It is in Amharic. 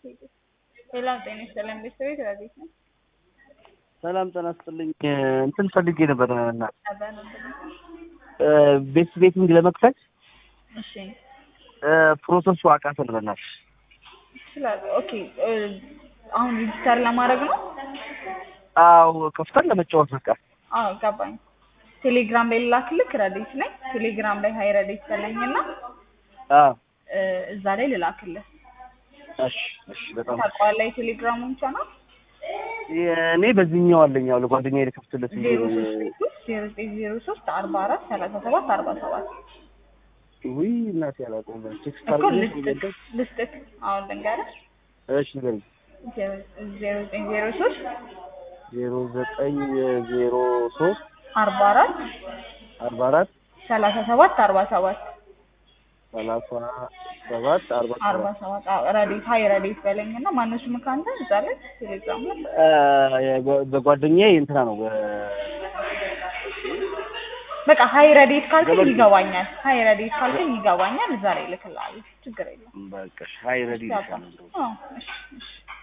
ሰላም ጤና ይስጥልኝ ቤተሰቤት ረዲት ነው። ሰላም ጤና ይስጥልኝ። እንትን ፈልጌ ነበር እና ነበር ነበር። ቤት ቤቲንግ ለመክፈት እሺ ፕሮሰሱ አቃተን በእናትሽ። ይችላል። ኦኬ እ፣ አሁን ሪጅስተር ለማድረግ ነው። አዎ ከፍተን ለመጫወት በቃ አዎ ገባኝ። ቴሌግራም ላይ ልላክልክ ረዲት ላይ ቴሌግራም ላይ ሀይ ረዲት በለኝና አዎ እ፣ እዛ ላይ ልላክልህ። እሺ እሺ በጣም ታውቀዋለህ የቴሌግራሙን ቻናል እኔ በዚህኛው አለኝ ያው ለጓደኛዬ ልከፍትለት ብዬ ዜሮ ነው። ሶስት ዜሮ ዘጠኝ ዜሮ ሶስት አርባ አራት ሰላሳ ሰባት አርባ ሰባት ውይ እናቴ አላውቀውም። ቴክስት እኮ አድርጌ ልስጥክ ልስጥክ አሁን ልንገርህ እሺ ንገሪኝ። ዜሮ ዘጠኝ ዜሮ ሶስት ዜሮ ዘጠኝ ዜሮ ሶስት አርባ አራት አርባ አራት ሰላሳ ሰባት አርባ ሰባት ሰላሳ ሰባት አርባ አርባ ሰባት ሰባት አዎ ረዲት ሀይ ረዲት በለኝ እና ማነው ስምህ አንተ እዛ ላይ ቴሌግራም ላይ አ፣ በጓደኛዬ እንትና ነው በ- በቃ ሀይ ረዲት ካልከኝ ይገባኛል ሀይ ረዲት ካልከኝ ይገባኛል እዛ ላይ እልክልሃለሁ ችግር የለም በቃ ሀይ ረዲ አዎ እሺ እሺ